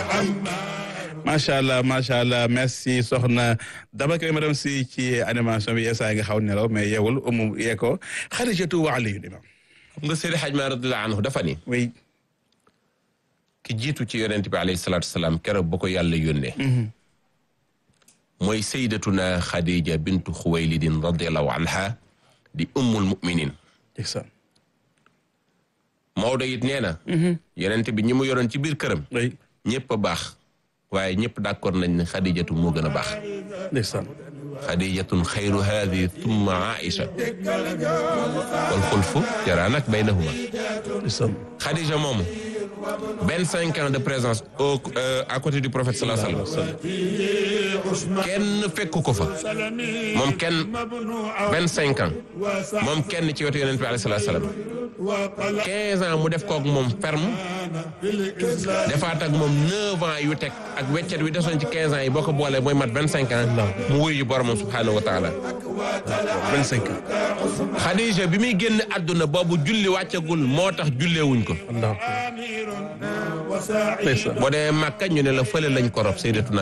macha allah macha allah merci soxna dama koy madame si ci animation bi yeesaa nga xaw nelaw mais yeewul umu yee ko Xadijatu wa Aliyu imam xam nga Seydi Hadj Malick radiyallahu anhu dafa ni oui ki jiitu ci yonent bi alayhi salaatu salaam keroog ba ko yàlla yónnee mooy sayyidatuna Khadija bintu Xuwaylidin radiyallahu anha di ummul muminin ndeysaan Maodo it nee na yonent bi ñi mu yoroon ci biir këram oui ñëpp a baax waaye ñëpp d'accord nañ ne Khadijatu moo gën a baax ndeysaan Khadijatun xayru haadi thumma Aïcha wal xulfu jaraa nag baynahuma ndeysaan Khadija moomu vingt cinq ans de présence au à côté du prophète sallallahu alayhi wa sallam kenn fekku ko fa moom kenn vingt cinq ans moom kenn ci wetu yonent bi alayhi salaatu salaam quinze ans mu def kook moom ferme defaat ak moom neuf ans yu teg ak weccet wi desoon ci quinze ans yi boo ko boolee mooy mat vingt cinq ans mu wuyu ji boromam subhaanahu wa taala vingt cinq ans Khadija bi muy génn àdduna boobu julli wàccagul moo tax julleewuñ ko allah ndeysaan boo demee Màkka ñu ne la fële lañ ko rob Sayyidatuna